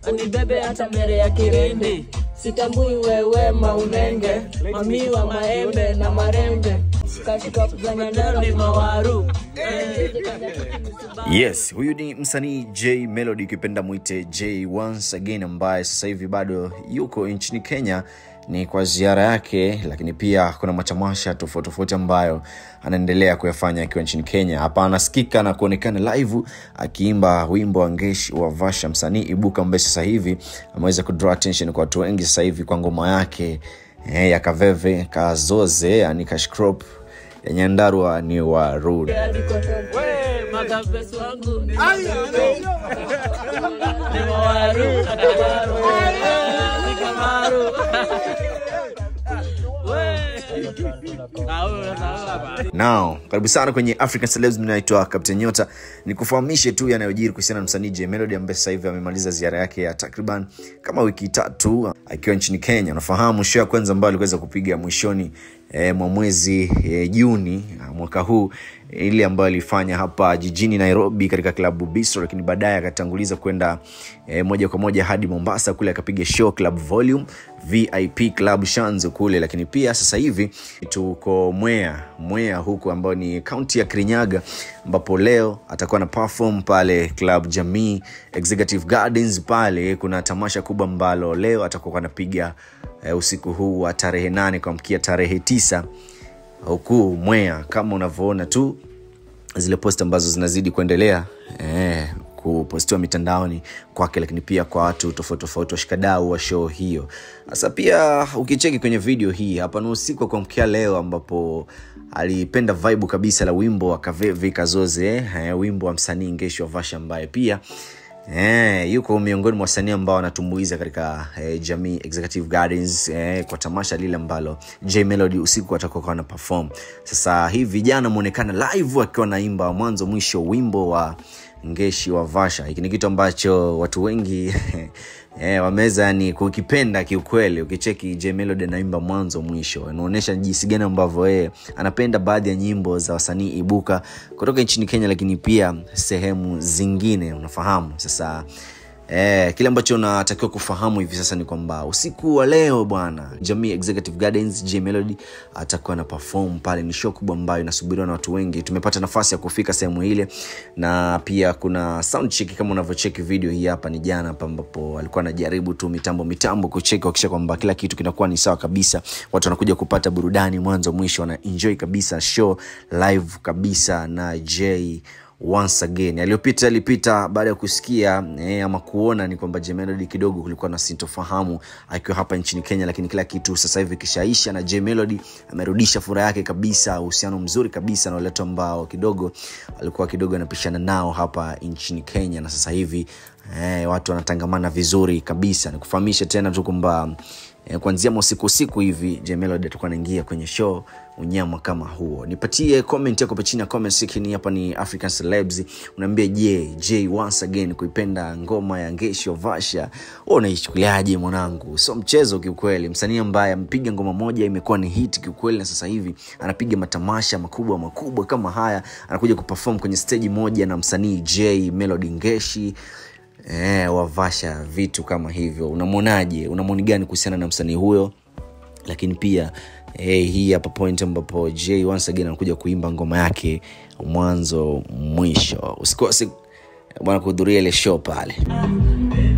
anibebe hata mbele ya kirindi sitambui wewe maunenge mamiwa maembe na marembe katika kuzanyandaro ni mawaru yes huyu ni msanii j melody ukipenda mwite j once again ambaye sasa hivi bado yuko nchini kenya ni kwa ziara yake lakini pia kuna matamasha tofauti tofauti ambayo anaendelea kuyafanya akiwa nchini kenya hapa anasikika na kuonekana live akiimba wimbo wa ngeshi wa vasha msanii ibuka ambaye sasa hivi ameweza kudraw attention kwa watu wengi sasa hivi kwa ngoma yake eh, ya kaveve kazoze yani kashkrop ya nyandarua ni wa rud makapesi wangu ni mawaru ni kamaru now karibu sana kwenye african celebs naitwa captain nyota nikufahamishe tu yanayojiri kuhusiana na msanii j melody ambaye sasa hivi amemaliza ziara yake ya takriban kama wiki tatu akiwa nchini kenya unafahamu show ya kwanza ambayo aliweza kupiga mwishoni e, mwa mwezi e, juni mwaka huu ile ambayo alifanya hapa jijini nairobi katika klabu bistro lakini baadaye akatanguliza kwenda e, moja kwa moja hadi mombasa kule akapiga show club volume vip club shanzo kule lakini pia sasa hivi tuko mwea mwea huku ambao ni kaunti ya kirinyaga ambapo leo atakuwa na perform pale club jamii executive gardens pale kuna tamasha kubwa ambalo leo atakuwa anapiga e, usiku huu wa tarehe nane kuamkia tarehe tisa huku mwea kama unavyoona tu zile post ambazo zinazidi kuendelea eh, kupostiwa mitandaoni kwake lakini pia kwa watu tofauti tofauti washikadau wa show hiyo sasa pia ukicheki kwenye video hii hapa ni usiku wa kuamkia leo ambapo alipenda vibe kabisa la wimbo wa kavevi kazoze eh, wimbo wa msanii ngeshi wa vasha ambaye pia Eh, yuko miongoni mwa wasanii ambao wanatumbuiza katika eh, jamii executive gardens eh, kwa tamasha lile ambalo j melody usiku atakuwa na perform sasa hii vijana ameonekana live akiwa naimba mwanzo mwisho wimbo wa ngeshi wa vasha hiki ni kitu ambacho watu wengi eh, wameweza ni kukipenda kiukweli ukicheki j melody anaimba mwanzo mwisho inaonyesha jinsi gani ambavyo yeye anapenda baadhi ya nyimbo za wasanii ibuka kutoka nchini kenya lakini pia sehemu zingine unafahamu sasa Eh, kile ambacho unatakiwa kufahamu hivi sasa ni kwamba usiku wa leo bwana jamii executive gardens j melody atakuwa na perform pale ni show kubwa ambayo inasubiriwa na watu wengi tumepata nafasi ya kufika sehemu ile na pia kuna sound check kama unavyocheki video hii hapa ni jana hapa ambapo alikuwa anajaribu tu mitambo mitambo kucheki kuhakikisha kwamba kila kitu kinakuwa ni sawa kabisa watu wanakuja kupata burudani mwanzo mwisho wana enjoy kabisa show live kabisa na j once again aliyopita alipita baada ya kusikia eh, ama kuona ni kwamba jmelody kidogo kulikuwa na sintofahamu akiwa hapa nchini kenya lakini kila kitu sasa hivi kishaisha na jmelody amerudisha furaha yake kabisa uhusiano mzuri kabisa na waletu ambao kidogo alikuwa kidogo anapishana nao hapa nchini kenya na sasa hivi eh, watu wanatangamana vizuri kabisa nikufahamisha tena tu kwamba eh, kuanzia mausiku usiku hivi jmelody atakuwa anaingia kwenye show unyama kama huo nipatie comment yako pa chini ya comment section hapa ni african celebs unaambia je j once again kuipenda ngoma ya ngesho vasha wewe unaichukuliaje mwanangu sio mchezo kiukweli msanii ambaye amepiga ngoma moja imekuwa ni hit kiukweli na sasa hivi anapiga matamasha makubwa makubwa kama haya anakuja kuperform kwenye stage moja na msanii j melody ngeshi eh, wavasha vitu kama hivyo unamwonaje unamwoni gani kuhusiana na msanii huyo lakini pia eh, hii hapa point ambapo j once again anakuja kuimba ngoma yake mwanzo mwisho usikose bwana kuhudhuria ile show pale